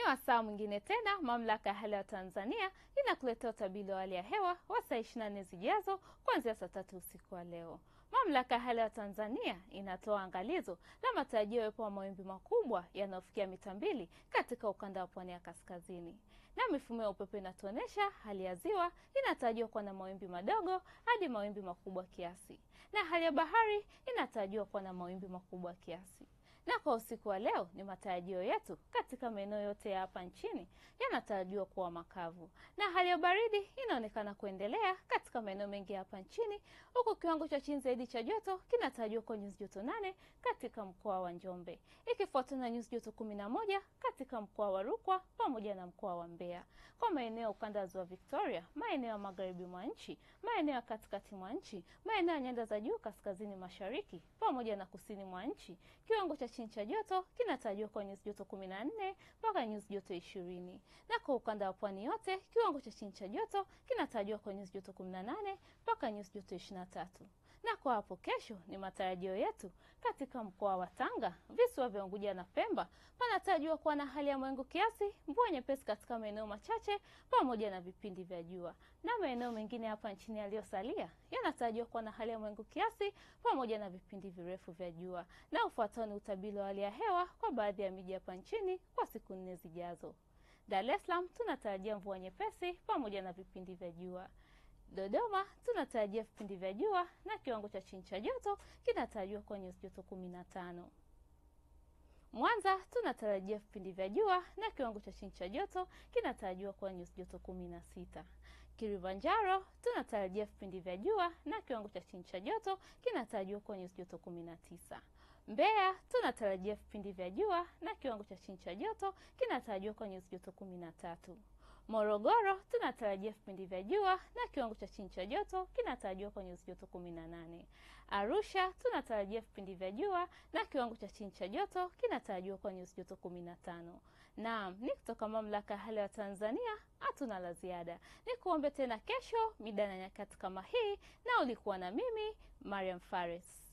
wasaa mwingine tena, mamlaka ya hali ya Tanzania inakuletea utabiri wa hali ya hewa wa saa 24 zijazo kuanzia saa tatu usiku wa leo. Mamlaka ya hali ya Tanzania inatoa angalizo la matarajio yawepo wa mawimbi makubwa yanayofikia mita mbili katika ukanda wa pwani ya kaskazini, na mifumo ya upepo inatuonyesha hali ya ziwa inatarajiwa kuwa na mawimbi madogo hadi mawimbi makubwa kiasi, na hali ya bahari inatarajiwa kuwa na mawimbi makubwa kiasi na kwa usiku wa leo ni matarajio yetu katika maeneo yote ya hapa nchini yanatarajiwa kuwa makavu, na hali ya baridi inaonekana kuendelea katika maeneo mengi hapa nchini, huku kiwango cha chini zaidi cha joto kinatarajiwa kwa nyuzi joto nane katika mkoa wa Njombe, ikifuatana na nyuzi joto kumi na moja katika mkoa wa Rukwa pamoja na mkoa wa Mbeya. Kwa maeneo ya ukanda wa ziwa Victoria, maeneo ya magharibi mwa nchi, maeneo ya katikati mwa nchi, maeneo ya nyanda za juu kaskazini mashariki pamoja na kusini mwa nchi, kiwango cha chini cha joto kinatarajiwa kwa nyuzi joto kumi na nne mpaka nyuzi joto ishirini na kwa ukanda wa pwani yote kiwango cha chini cha joto kinatarajiwa kwa nyuzi joto kumi na nane mpaka nyuzi joto ishirini na tatu na kwa hapo kesho ni matarajio yetu katika mkoa wa Tanga, visiwa vya Unguja na Pemba panatarajiwa kuwa na hali ya mawingu kiasi, mvua nyepesi katika maeneo machache pamoja na vipindi vya jua, na maeneo mengine hapa nchini yaliyosalia yanatarajiwa kuwa na hali ya mawingu kiasi pamoja na vipindi virefu vya jua. Na ufuatao ni utabiri wa hali ya hewa kwa baadhi ya miji hapa nchini kwa siku nne zijazo. Dar es Salaam tunatarajia mvua nyepesi pamoja na vipindi vya jua. Dodoma tunatarajia vipindi vya jua na kiwango cha chini cha joto kinatarajiwa kwa nyuzi joto kumi na tano. Mwanza tunatarajia vipindi vya jua na kiwango cha chini cha joto kinatarajiwa kwa nyuzi joto kumi na sita. Kilimanjaro tunatarajia vipindi vya jua na kiwango cha chini cha joto kinatarajiwa kwa nyuzi joto kumi na tisa. Mbeya tunatarajia vipindi vya jua na kiwango cha chini cha joto kinatarajiwa kwa nyuzi joto kumi na tatu. Morogoro tunatarajia vipindi vya jua na kiwango cha chini cha joto kinatarajiwa kwa nyuzi joto kumi na nane. Arusha tunatarajia vipindi vya jua na kiwango cha chini cha joto kinatarajiwa kwa nyuzi joto kumi na tano. Naam, ni kutoka mamlaka ya hali ya Tanzania, hatuna la ziada. Ni kuombe tena kesho mida na nyakati kama hii, na ulikuwa na mimi Mariam Fares.